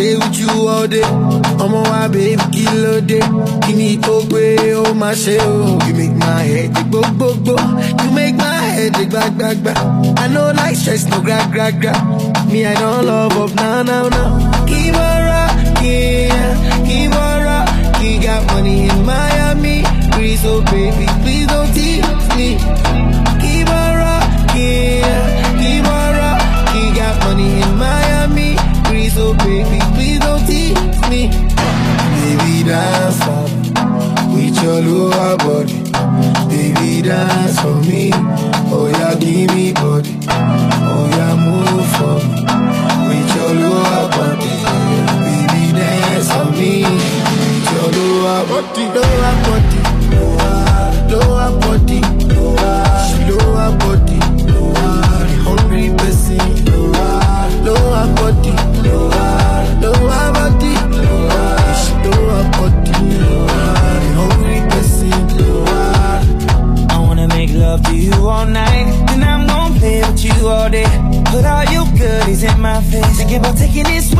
stay with you all day. Ọmọ wa baby kí ló dé? Kí ni tó gbé ó máa ṣe o? You make my head dey gbogbogbò. You make my head dey gbagbagba. I no like stress no gra gra gra. Me I don love up now now now. Keep on rocking, keep on rocking. Got money in Miami. Please, oh baby, please don't tease me. Keep on rocking, keep on rocking. Got money in Miami. Please, oh baby, please don't tease me. Baby, dance for me with your lower body. Baby, dance for me. Oh yeah, give me body. Oh yeah, move for me with your lower body. Baby, dance for me with your lower body. Lower body. Lower, lower body. Lower, she lower body. Lower, the hungry person. Lower, lower body. Lower, lower body. Lower, she lower body. Lower, the hungry person. Lower. I wanna make love to you all night. Then I'm gonna play with you all day. Put all your goodies in my face. Think about taking this